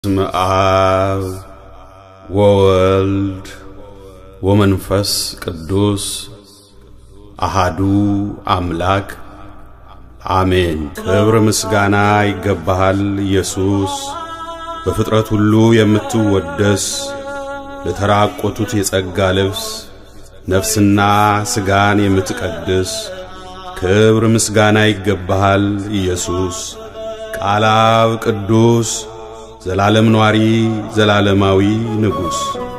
በስመ አብ ወወልድ ወመንፈስ ቅዱስ አሃዱ አምላክ አሜን። ክብር ምስጋና ይገባሃል ኢየሱስ፣ በፍጥረት ሁሉ የምትወደስ ለተራቆቱት የጸጋ ልብስ ነፍስና ሥጋን የምትቀድስ ክብር ምስጋና ይገባሃል ኢየሱስ። ቃል አብ ቅዱስ ዘላለም ኗሪ ዘላለማዊ ንጉሥ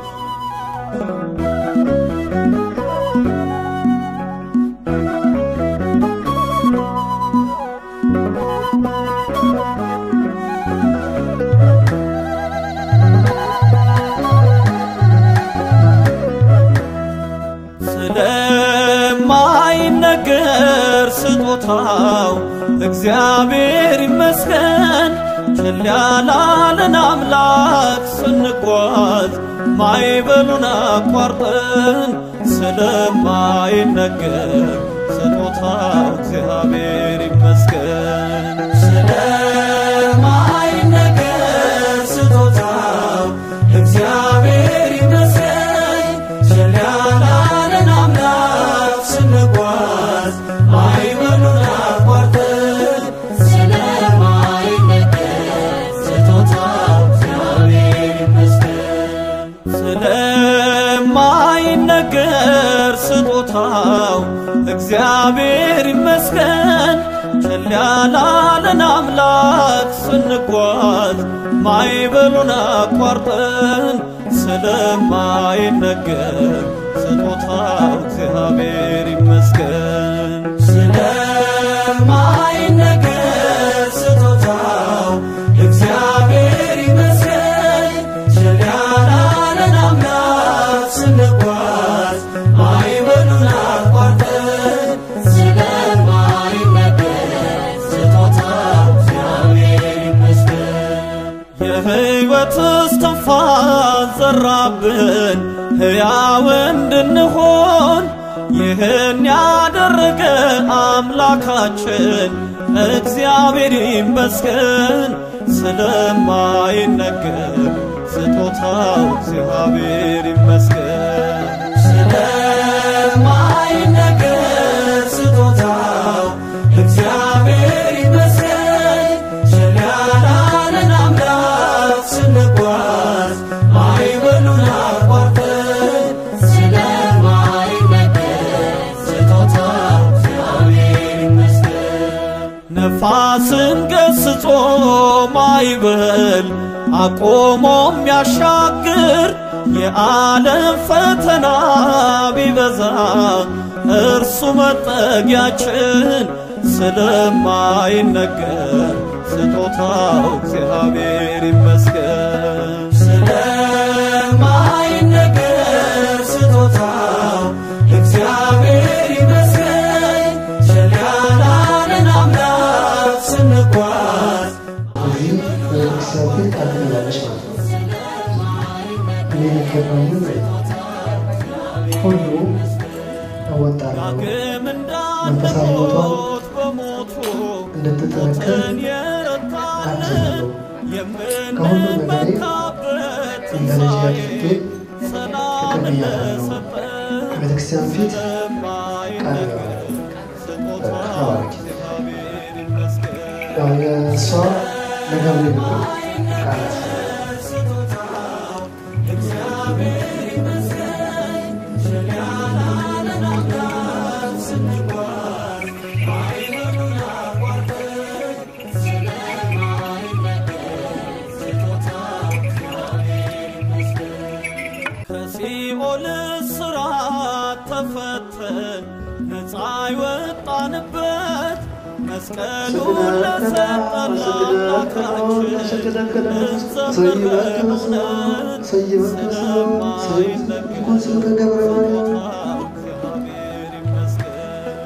ስለማይነገር ስጦታው እግዚአብሔር ይመስገን። ችል ያላለን አምላክ ስንጓዝ ማይበሉን አቋርጠን ስለማይነገር ስጦታው እግዚአብሔር ይመስገን። ስለማይነገር ስጦታው እግዚአብሔር ይመስገን። ችል ያላለን አምላክ ስንጓዝ ማይበሉን አቋርጠን ስለማይነገር ስጦታው እግዚአብሔር ይመስገን። ስለማይነገር ስጦታው እግዚአብሔር ይመስገን። ችል ያላለን አምላክ ስንጓዝ ማይበሉን አቋርጠን ስለማይነገር ስጦታው እግዚአብሔር ይመስገን። ስለማይነገር ስጦታው እግዚአብሔር ይመስገን። ችል ያላለን አምላክ ስንጓዝ ማይበሉን አቋርጠን ስለማይነገር ስጦታው እግዚአብሔር ይመስገን። የሕይወት እስትንፋስ ዘራብን ሕያው እንድንሆን ይህን ያደረገ አምላካችን እግዚአብሔር ይመስገን። ስለማይነገር ስጦታው እግዚአብሔር ይመስገን። ስለማይነገር ስጦታው እግዚአብሔር ይመስገን። ችል ያላለን አምላክ ስንጓዝ ማይበሉን አቋርጠን ስለማይነገር ስጦታው እግዚአብሔር ይመስገን። ነፋስን ገስጾ ማይበል አቆሞ የሚያሻግር የዓለም ፈተና ቢበዛ እርሱ መጠጊያችን ስለማይነገር ስጦታው እግዚአብሔር ይመስገን። ስለማይነገር ስጦታው እግዚአብሔር ይመስገን። ችል ያላለን አምላክ ስንጓዝ እዚህ በእግዚአብሔር ቃል ትላለች ማለት ነው። እኔ የሚገባኝን ሁሉ እወጣለሁ። ዳግም መንፈሳዊ ቦታውን እንዳንሞት በሞቱ እንድትጠነክር ሞትን የረታልን አግዛለሁ። ከሁሉም ነገሬ የምንመካበት እንደ ልጅ አድርጌ ሰላም ተቀብያለሁ። ለሰጠን በቤተክርስቲያን ፊት ቃል ስለማይነገር ስጦታው ተባረኪ። እግዚአብሔር ይመስገን። ያው የእሷ ለገብርኤል ነው ቃላት ከሲኦል እስራት ተፈተን ነፃ የወጣንበት መስቀሉን ለሰጠን አምላካችን እንዘምር በእውነት ስለማይነገር ስጦታው እግዚአብሔር ይመስገን።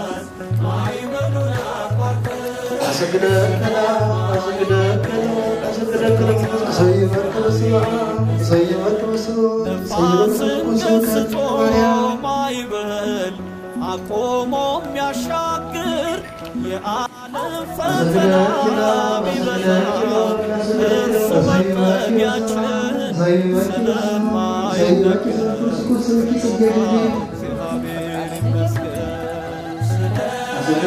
አሰግደከላ አሰግደከላ ነፋስን ገስጾ ማይበል አቆሞ የሚያሻግር የዓለም ፈተና ቢበዛ እርሱ መጠጊያችን ስለማይነገር እግዚአብሔር ይመስገን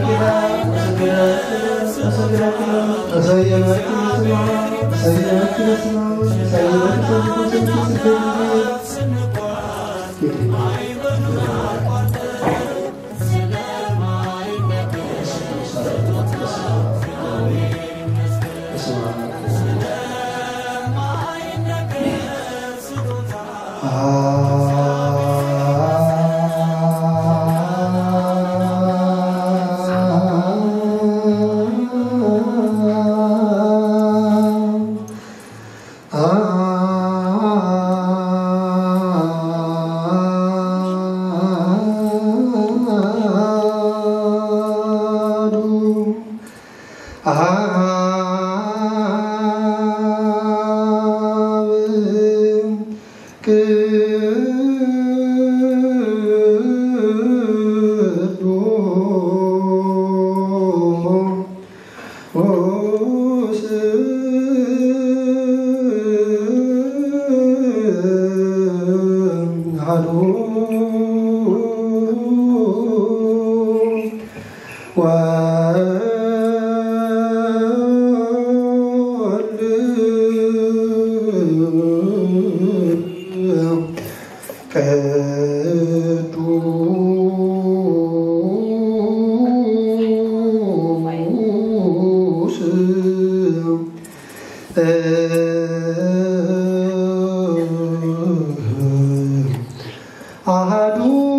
አሃዱ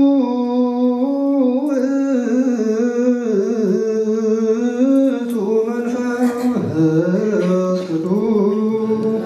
ውእቱ መንፈስ ቅዱስ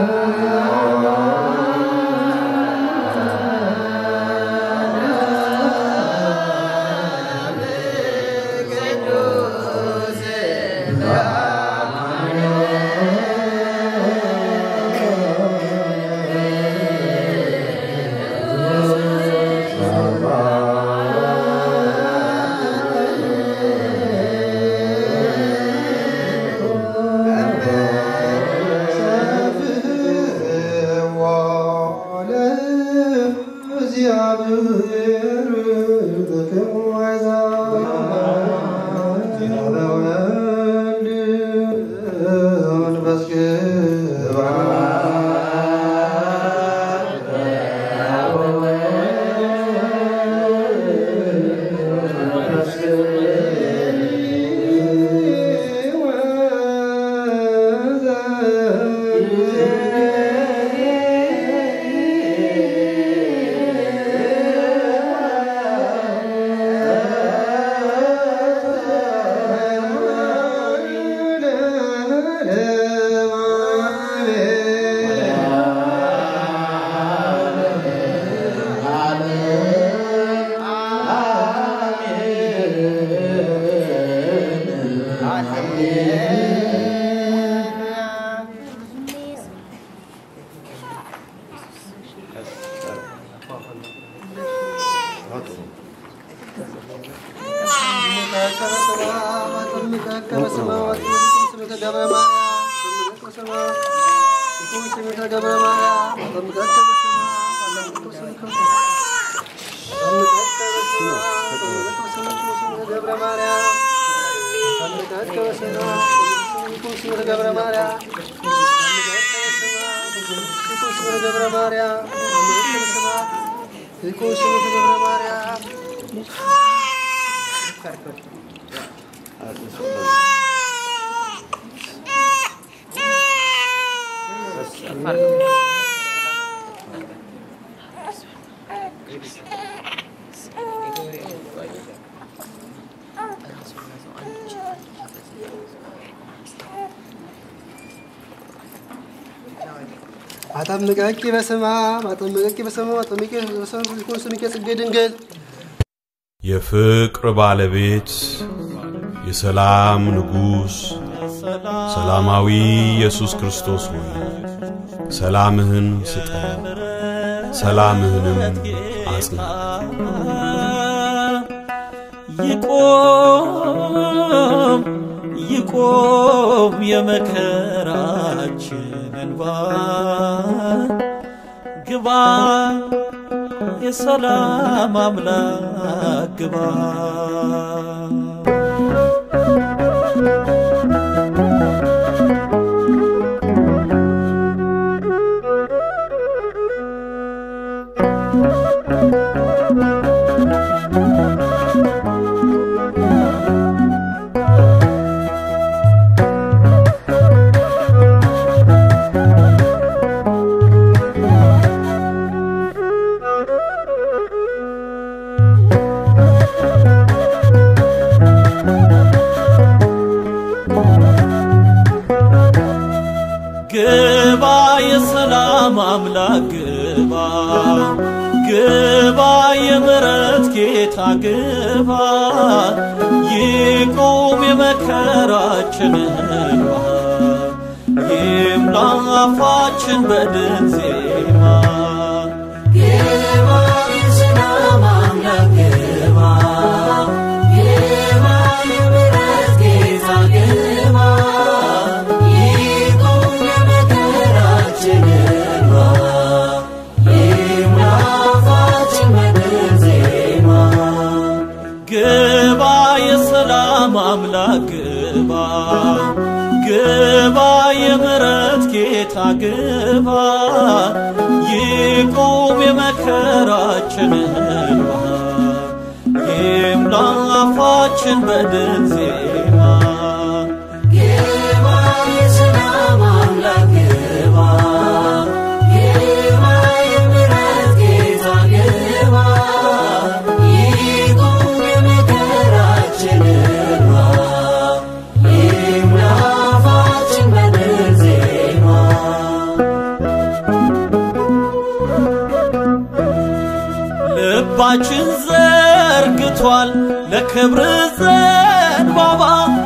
አጠምቀቂ በስማ አጠምቀቂ በስማ አጠምቀቂ በስማ ይኩን ስምከ ጽጌ ድንግል የፍቅር ባለቤት የሰላም ንጉሥ ሰላማዊ ኢየሱስ ክርስቶስ ሆይ ሰላምህን ስጠን፣ ሰላምህንም አጽና። ይቆም ይቆም የመከራችን እንባ ግባ የሰላም አምላክ ግባ ግባ የሰላም አምላክ ግባ ግባ የምሕረት ጌታ ግባ ይቁም የመከራችን እንባ ይምላ አፋችን በድል ዜማ ግባ የሰላም አምላክ ግባ ግባ የምሕረት ጌታ ግባ ይቁም የመከራችን እንባ ይሙላ አፋችን በድል ዜማ ግባ የሰላም አምላክ ግባ ግባ የምሕረት ጌታ ግባ ይቁም የመከራችን እንባ ይምላ አፋችን በድል ዜማ ግባ የሰላም አምላክ ግባ ግባ የምሕረት ጌታ ግባ ይቁም የመከራችን እንባ ይሙላ አፋችን በድል ዜማ ልባችን ዘርግቷል ለክብር ዘንባባ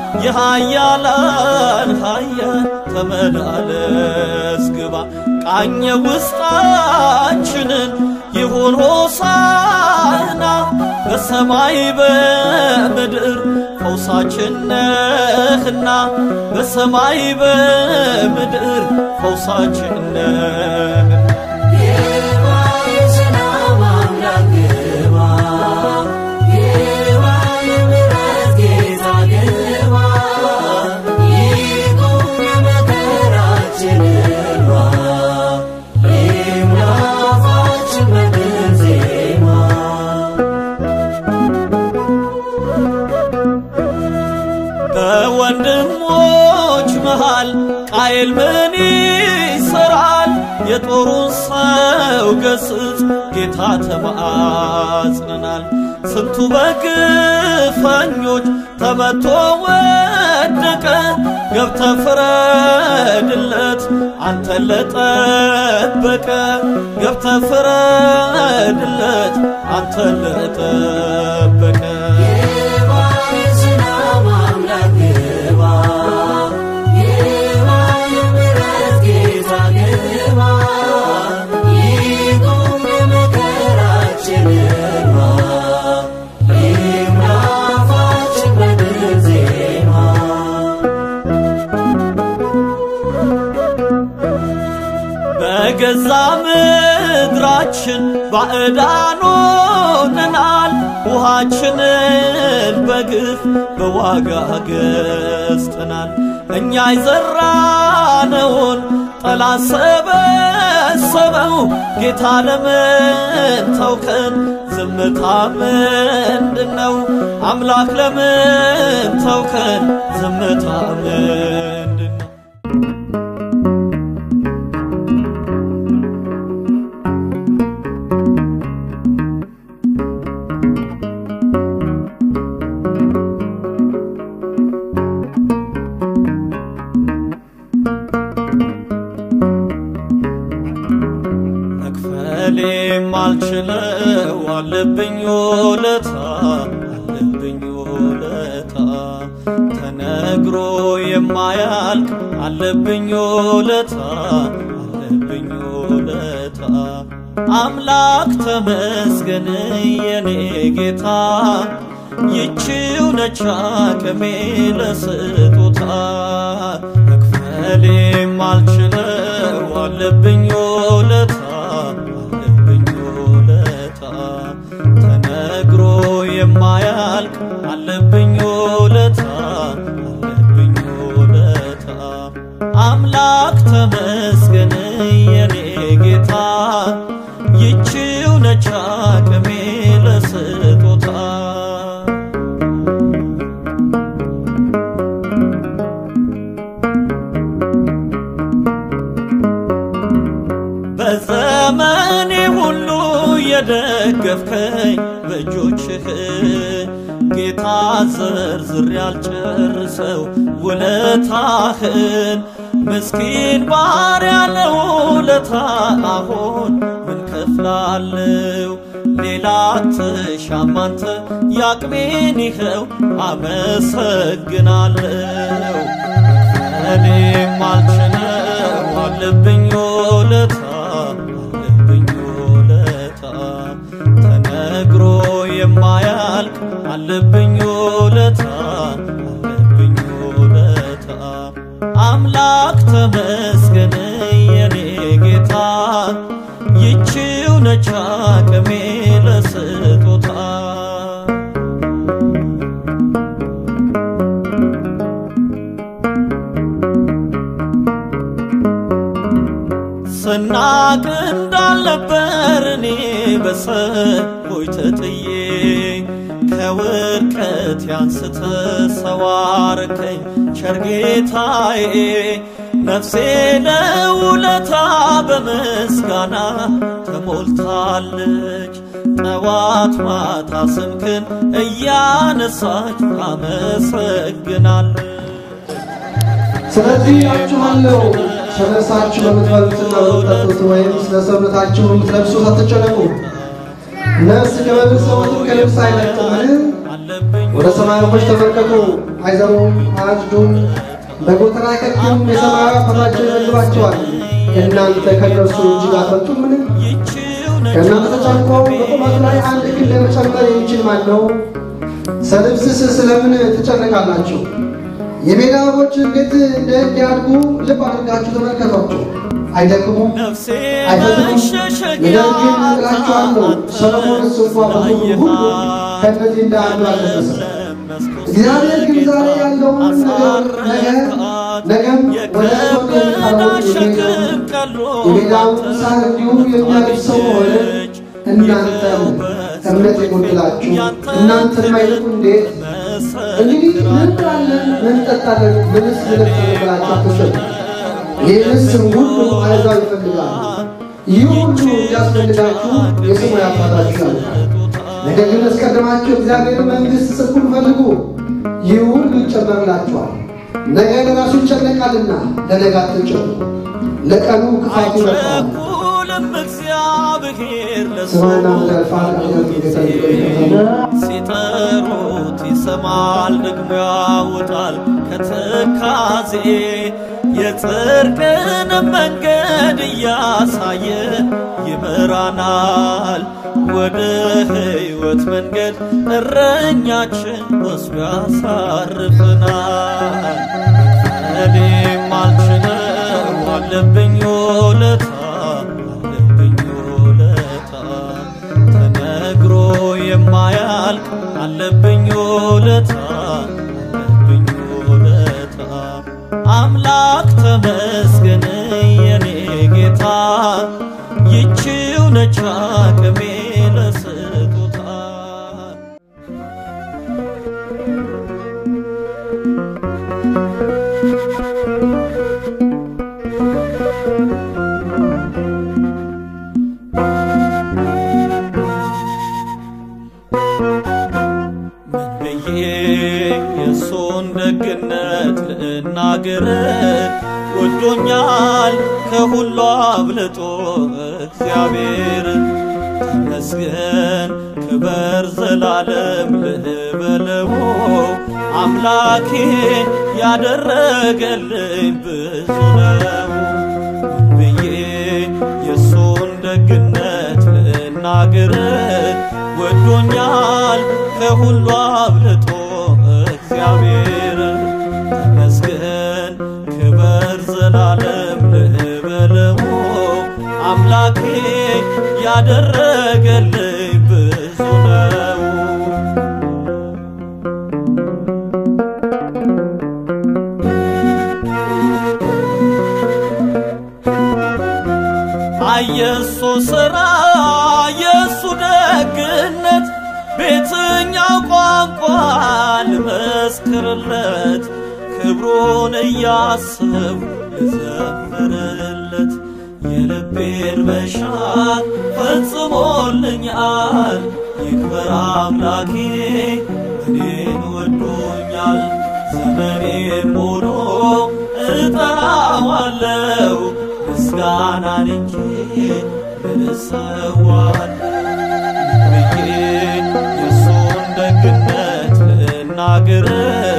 የሃያላን ሃያል ተመላለስ ግባ ቃኘ ውስጣችንን ይሁን ሆሳና በሰማይ በምድር ፈውሳችን ነህና በሰማይ በምድር ፈውሳችን ነህና ግባ የሰላም አምላክ ግባ ግባ የምሕረት ጌታ ግባ ይቁም የመከራችን እንባ ይሙላ አፋችን በድል ዜማ በወንድሞች መሃል ቃየል ምን ይሰራል? የጦሩን ሰው ገስጽ ጌታ ተማጽነናል። ስንቱ በግፈኞች ተመቶ ወደቀ። ገብተ ፍረድለት አንተን ለጠበቀ ገብተ ፍረድለት አንተን ለጠበቀ ግባ የሰላም አምላክ ግባ ግባ የምሕረት ጌታ ግባ ይቁም የመከራችን እንባ ይሙላ አፋችን በድል ዜማ በገዛ ምድራችን ባዕዳን ሆነናል። ውሃችንን በግፍ በዋጋ ገዝተናል። እኛ የዘራነውን ጠላት ሰበሰበው። ጌታ ለምን ተውከን? ዝምታ ምንድን ነው? አምላክ ለምን ተውከን? ዝምታ ምንድን ነው? መክፈሌም አልችለው አለብኝ ውለታ አለብኝ ውለታ ተነግሮ ተነግሮ የማያልቅ አለብኝ ውለታ አለብኝ ውለታ አምላክ ተመስገን የኔ ጌታ ይቺው ነች አቅሜ ለስጦታ መክፈል የማልችለው አለብኝ ውለታ አለብኝ ውለታ ተነግሮ የማያልቅ አለብኝ ውለታ አለብኝ ውለታ አምላክ ተመስገን የኔ ጌታ ይቺው ነች አቅሜ ለስጦታ በዘመኔ ሁሉ የደገፍከኝ በእጆችህ ጌታ ዘርዝር ያልጨርሰው ውለታህን ምስኪን ባሪያ ለውለታ አሁን ምን ከፍላለው ሌላ ትሻም አንተ ያቅሜን ይኸው አመሰግናለው እኔም አልችለው አለብኝ ውለታ አለብኝ ውለታ ተነግሮ የማያልቅ አለብኝ ውለታ አለብኝ ውለታ አምላክ ተመስገን የኔ ጌታ ይቺው ነች አቅሜ ለስጦታ ስናቅ እንዳልነበር እኔ በሰዎች ተጥዬ ከውድቀት ያንስተ ሰው አረከኝ ቸር ጌታዬ ነፍሴ ለውለታ በምስጋና ተሞልታለች ጠዋት ማታ ስምክን እያነሳች አመሰግናለች ስለዚህ እላችኋለሁ ስለ ነፍሳችሁ በምትበሉትና በምትጠጡት ወይም ስለ ሰውነታችሁ በምትለብሱት አትጨነቁ። ነፍስ ከመብል ሰውነትም ከልብስ አይለቅምን? ወደ ሰማይ ወፎች ተመልከቱ፣ አይዘሩም፣ አያጭዱም፣ በጎተራ አይከቱም፣ የሰማያዊ አባታቸው ይመግባቸዋል። እናንተ ከእነርሱ እጅግ አትበልጡምን? ከእናንተ ተጨንቆ በቁመቱ ላይ አንድ ክንድ ለመጨመር የሚችል ማን ነው? ስለ ልብስስ ስለምን ትጨነቃላችሁ? የሜዳ አበቦች እንዴት እንዲያድጉ ልብ አድርጋችሁ ተመልከቷቸው። አይደክሙም፣ አይፈትኑም። ነገር ግን እላችኋለሁ ሰሎሞንስ እንኳ በክብሩ ሁሉ ከእነዚህ እንደ አንዱ አልለበሰም። እግዚአብሔር ግን ዛሬ ያለውን ነገር ነገ ነገም ወደ እቶን የሚጣለውን የሚሄደውን የሜዳውን ሳር እንዲሁ የሚያለብሰው ሆነ። እናንተም እምነት የጎደላችሁ እናንተን ማይልቁ እንዴት እንግዲህ ምን እንበላለን፣ ምን እንጠጣለን፣ ምንስ እንለብሳለን ብላችሁ አትጨነቁ። ይህንስ ሁሉ አሕዛብ ይፈልጋሉ። ይህ ሁሉ እንዲያስፈልጋችሁ የሰማይ አባታችሁ ያውቃል። ነገር ግን አስቀድማችሁ እግዚአብሔር መንግሥት ጽድቁን ፈልጉ፣ ይህ ሁሉ ይጨመርላችኋል። ነገ ለራሱ ይጨነቃልና ለነገ አትጨነቁ፣ ለቀኑ ክፋቱ ይበቃዋል። አይቸኩልም እግዚአብሔር ስማና ምዳልፋ ሲጠሩት ይሰማል ደግሞ ያወጣል ከትካዜ የጽድቅን መንገድ እያሳየ ይመራናል ወደ ሕይወት መንገድ እረኛችን ወስዶ ያሳርፈናል። እኔም አልችለው አለብኝ ውለታ አለብኝ ውለታ ተነግሮ የማያልቅ አለብኝ ውለታ አለብኝ ውለታ አምላክ ተመስገን የኔ ጌታ ይቺው ነች አቅሜ ለስጦታ ምን ብዬ የእሱን ደግነት ልናገር ወዶኛል ከሁሉ አብልጦ እግዚአብሔር ተመስገን ክበር ዘላለም ልበለው አምላኬ ያደረገልኝ ብዙ ነው ብዬ የእሱን ደግነት ልናገር ወዶኛል ከሁሉ አብልጦ እግዚአብሔር ተመስገን ክበር ዘላለም ልበለው አምላኬ ያደረገልኝ ብዙ ነው አየሱ ሥራ የሱ ደግነት ቤትኛው ቋንቋ ልመስክርለት ክብሩን እያስብ ልዘምርለት የልቤን መሻት ፈጽሞልኛል ይክበር አምላኬ እኔን ወዶኛል ዘመኔን ሙሉ እጠራዋለው ምስጋናን እንጂ ምን እሰዋለሁ ብዬ የእሱን ደግነት ልናገር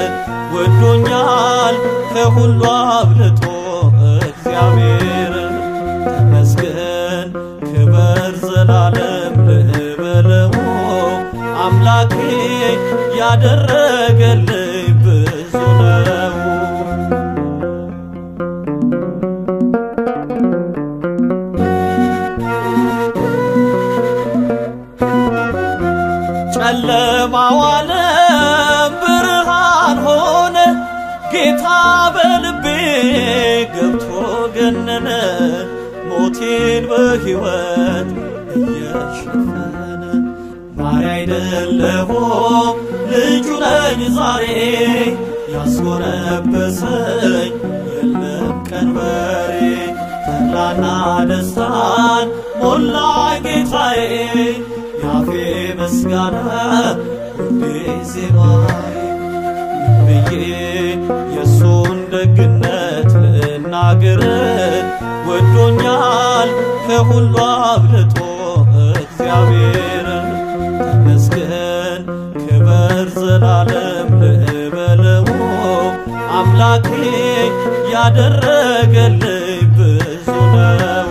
ወዶኛል ከሁሉ አብልጦ እግዚአብሔር ተመስገን ክበር ዘላለም ልበለው አምላኬ ያደረገልኝ ብዙ ነው ጨለማው ዓለም ብርሃን ሆነ ጌታ በልቤ ገብቶ ገነነ ሞቴን በሕይወት እየሸፈነ ማሪ አይደለሁም ልጁ ነኝ ዛሬ ያስጎነበሰኝ የለም ቀንበሬ ተድላና ደስታን ሞላ ጌታዬ ያፌ ምስጋና ሁሌ ዜማዬ ብዬ የእሱን ደግነት ልናገር ወዶኛል ከሁሉ አብልጦ እግዚአብሔር ተመስገን ክበር ዘላለም ልበለው አምላኬ ያደረገልኝ ብዙ ነው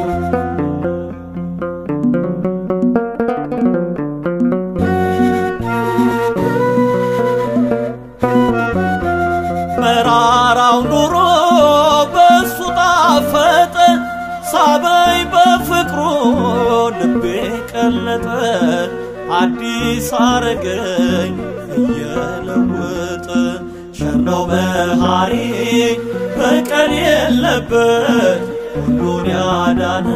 መራራው ኑሮ በሱ ጣፈጠ ሳበኝ በፍቅሩ ልቤ ቀለጠ አዲስ አረገኝ እየለወጠ ሸነው መሃሪ በቀል የለበት ሁሉን ያዳነ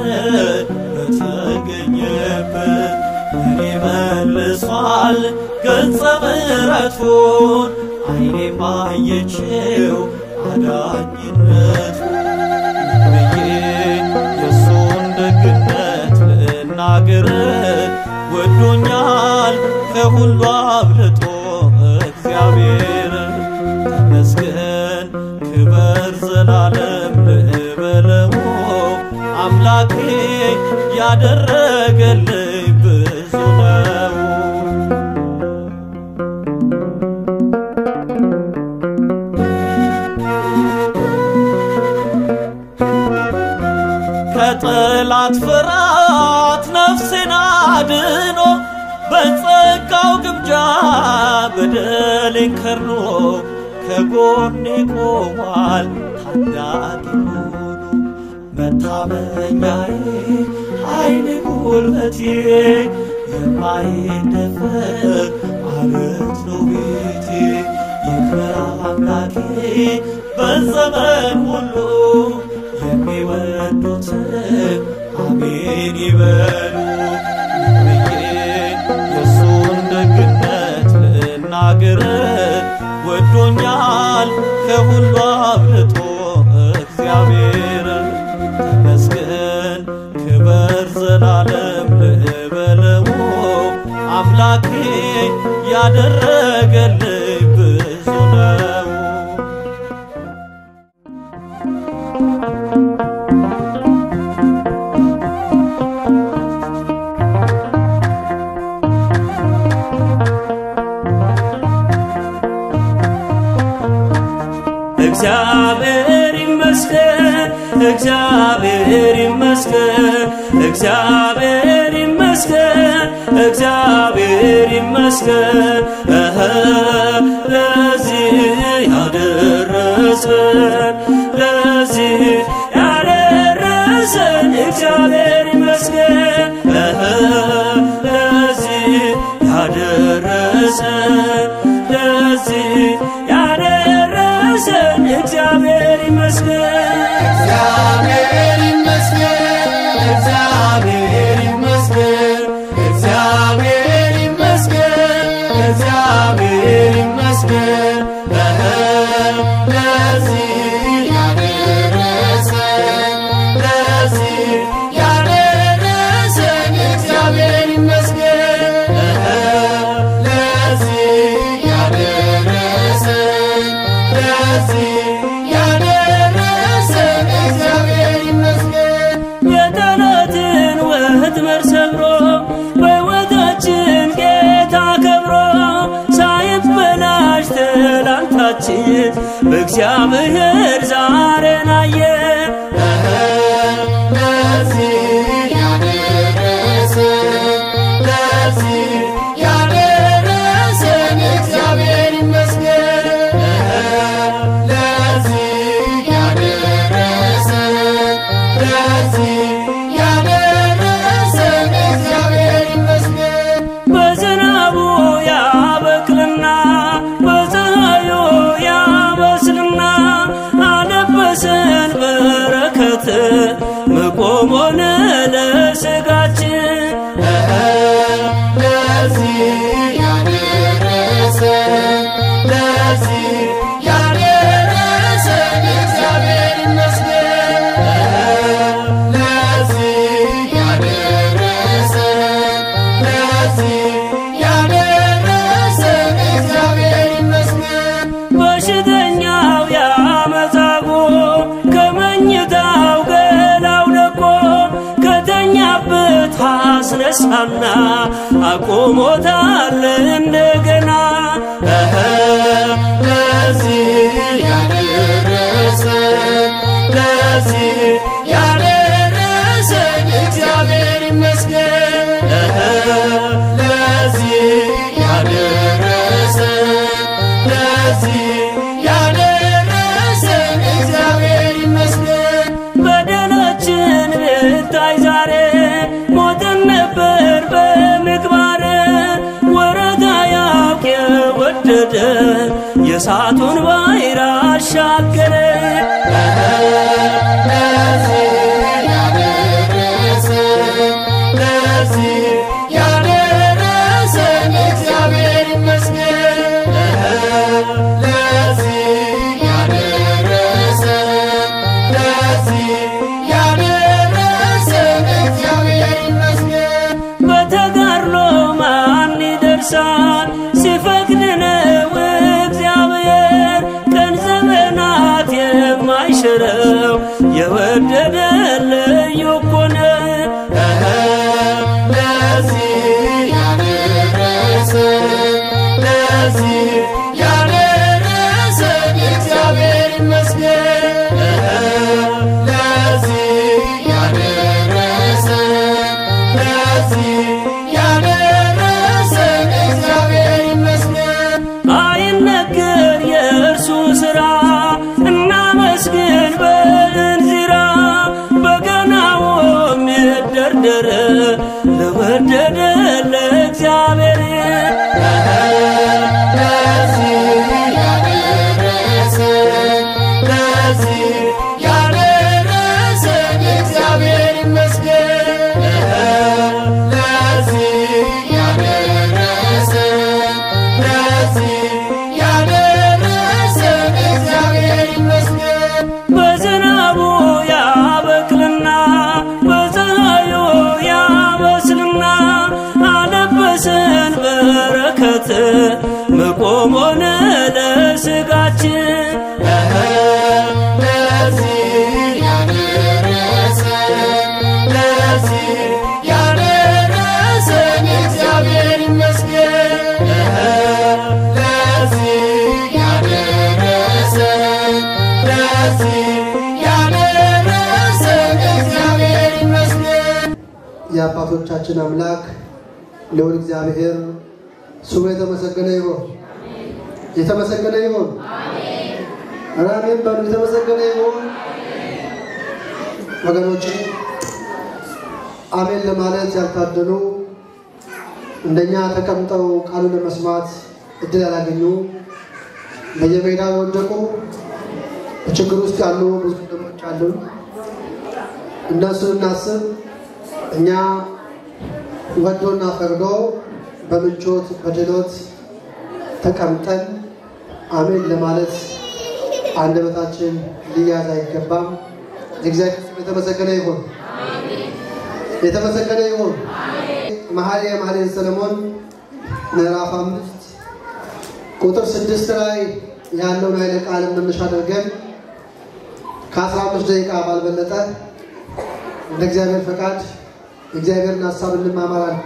በተገኘበት እኔ መልሷል ገጸ ምሕረቱን አይኔ ማየችው አዳኝነቱ ብዬ የእሱን ደግነት ልናገር ወዶኛል ከሁሉ አብልጦ እግዚአብሔር ተመስገን ክበር ዘላለም ልበለው አምላኬ ያደረገልኝ ብዙ ነው ከጠላት ፍርሃት ነፍሴን አድኖ በጸጋው ግምጃ በደሌን ከርኖ ከጎኔ ቆሟል ታዳጊ ሆኖ መታመኛዬ ኃይሌ ጉልበቴ የማይደፈር አለት ነው ቤቴ ይክበር አምላኬ በዘመን ሁሉ የሚወዱትን አሜን ይበሉ ብዬ የእሱን ደግነት ልናገር ወዶኛል ከሁሉ አብልጦ እግዚአብሔር ተመስገን ክበር ዘላለም ልበለው አምላኬ ያደረገልኝ ብዙ ነው እግዚአብሔር ይመስገን እግዚአብሔር ይመስገን እግዚአብሔር ይመስገን እግዚአብሔር ይመስገን እህ ለዚህ ያደረሰን ለዚህ ያደረሰን እግዚአብሔር ይመስገን እህ ለዚህ ያደረሰን ለዚህ ያደረሰን እግዚአብሔር ይመስገን እግዚአብሔር ይመስገን እግዚአብሔር ይመስገን እግዚአብሔር ይመስገን እግዚአብሔር ይመስገን እህ ለዚህ ያደረሰን ለዚህ ያደረሰን እግዚአብሔር ይመስገን እህ ለዚህ ያደረሰን ለዚህ ያደረሰን እግዚአብሔር ይመስገን የጠላትን ወጥመድ ሰብሮ በሕይወታችን ጌታ ከብሮ ሳይበላሽ ትላንታችን በእግዚአብሔር ዛሬን አየን ለዚህ ያደረሰን ለዚህ ያደረሰን እግዚአብሔር ይመስገን ለዚህ ያደረሰን ለዚህ ያደረሰን እግዚአብሔር ይመስገን በዝናቡ ያበቅልና በፀሐዩ ያበስልና አለበሰን በረከት መቆም ሆነ ለሥጋችን ለዚህ ያደረሰን ለዚህ ያደረሰን እግዚአብሔር ይመስገን ለዚህ ያደረሰን ለዚህ ያደረሰን እግዚአብሔር ይመስገን በሽተኛው ያመጻጉ ከመኝታው ገላው ለቆ ከተኛበት አስነሳና አቆሞታል እንደገና ለዚህ ያደረሰን ለዚህ ያደረሰን እግዚአብሔር ይመስገን ለዚህ ያደረሰን ለዚህ ያደረሰን እግዚአብሔር ይመስገን በደላችን ብታይ ዛሬ ሞትን ነበር በምግባር ወረታ ያውቅ የወደደ የእሳቱን ባሕር አሻገረ ለዚህ ያደረሰን ለዚህ ያደረሰን እግዚአብሔር ይመስገን ለዚህ ያደረሰን ለዚህ ያደረሰን እግዚአብሔር ይመስገን በተጋድሎ ማን ይደርሳል ሲፈቅድ ነው እግዚአብሔር ቀን ዘመናት የማይሽረው የወደደ ልዩ እኮ ነው ለዚህ ያደረሰን ለዚህ ያደረሰን እግዚአብሔር ይመስገን ለዚህ ያደረሰን ለዚህ ያደረሰን እግዚአብሔር ይመስገን አይነገር የእርሱ ሥራ እናመስግን በእንዚራ በገናውም ይደርደር ለወደደ ለእግዚአብሔር ለዚህ ያደረሰን ለዚህ ያደረሰን እግዚአብሔር ይመስገን ለዚህ ያደረሰን ለዚህ ያደረሰን እግዚአብሔር ይመስገን በዝናቡ ያበቅልና በፀሐዩ ያበስልና አለበሰን በረከት መቆም ሆነ ለሥጋችን ለዚህ ያደረሰን ለዚህ ያደረሰን እግዚአብሔር ይመስገን ለዚህ ያደረሰን የአባቶቻችን አምላክ ልዑል እግዚአብሔር ስሙ የተመሰገነ ይሁን። የተመሰገነ ይሁን። አሜን በሉ። የተመሰገነ ይሁን። ወገኖች አሜን ለማለት ያልታደሉ እንደኛ ተቀምጠው ቃሉን ለመስማት እድል ያላገኙ በየሜዳው የወደቁ በችግር ውስጥ ያሉ ብዙ ወንድሞች አሉን። እነሱን እናስብ። እኛ ወዶና ፈቅዶ በምቾት በድሎት ተቀምጠን አሜን ለማለት አንደበታችን ሊያዝ አይገባም። የእግዚአብሔር ስም የተመሰገነ ይሁን፣ የተመሰገነ ይሁን። መኃልየ መኃልየ ሰለሞን ምዕራፍ አምስት ቁጥር ስድስት ላይ ያለውን ኃይለ ቃል መነሻ አድርገን ከአስራ አምስት ደቂቃ ባልበለጠ እንደ እግዚአብሔር ፈቃድ የእግዚአብሔርን ሀሳብ እንማማራለን።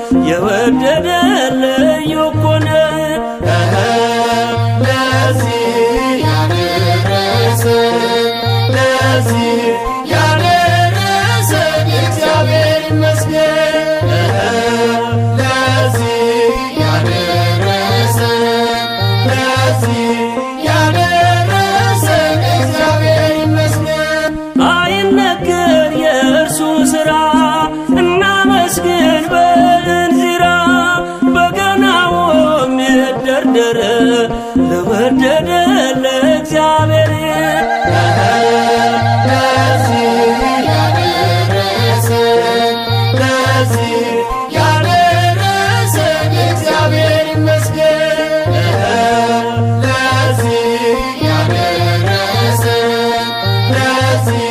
የወደደ ልዩ እኮ ነው። ለዚህ ያደረሰን ለዚህ ያደረሰን እግዚአብሔር ይመስገን። ለዚህ ያደረሰን ለዚህ ያደረሰን እግዚአብሔር ይመስገን። አይነገር የእርሱ ሥራ እናመስግን በእንዚራ በገናውም ይደርደር ለወደደ ለእግዚአብሔር ለዚህ ያደረሰን ለዚህ ያደረሰን እግዚአብሔር ይመስገን። ለዚህ ያደረሰን ለዚህ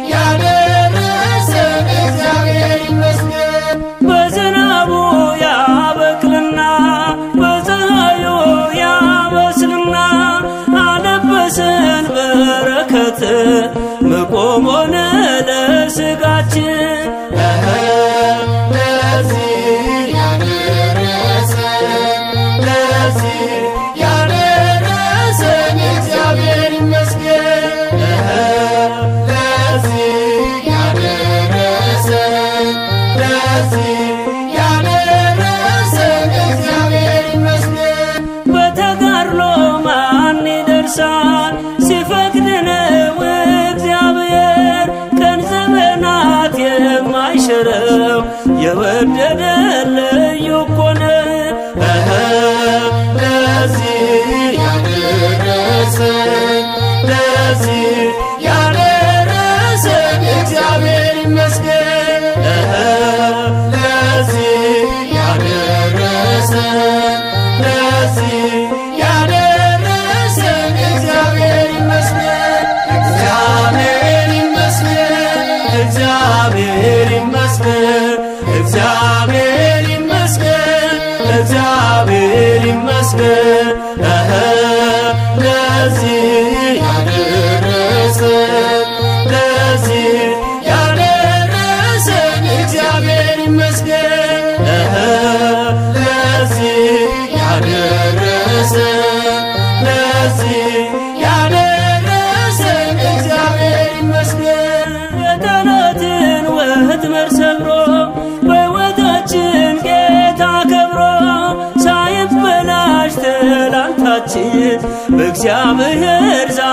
ያደረሰን እግዚአብሔር ይመስገን። በዝናቡ ያበቅልና በፀሐዩ ያበስልና አለበሰን በረከት መቆም ሆነ ለሥጋችን ለዚህ ያደረሰን ለዚህ ያደረሰን እግዚአብሔር ይመስገን። ለዚህ ያደረሰን ለዚህ ያደረሰን እግዚአብሔር ይመስገን። በተጋድሎ ማን ይደርሳል ሲፈቅድ ነው እግዚአብሔር ቀን ዘመናት የማይሽረው የወደደ ልዩ እኮ ነው። ለዚህ ያደረሰን ለዚህ ያደረሰን እግዚአብሔር ይመስገን። ለዚህ ያደረሰን ለዚህ ያደረሰን እግዚአብሔር ይመስገን። እግዚአብሔር ይመስገን። እግዚአብሔር ይመስገን። እግዚአብሔር ይመስገን። እግዚአብሔር ይመስገን። እህ ለዚህ ያደረሰን ለዚህ ያደረሰን እግዚአብሔር ይመስገን። እህ ለዚህ ያደረሰን ለዚህ ያደረሰን እግዚአብሔር ይመስገን። የጠላትን ወጥመድ ሰብሮ በሕይወታችን ጌታ ከብሮ ሳይበላሽ ትላንታችን በእግዚአብሔር ዛ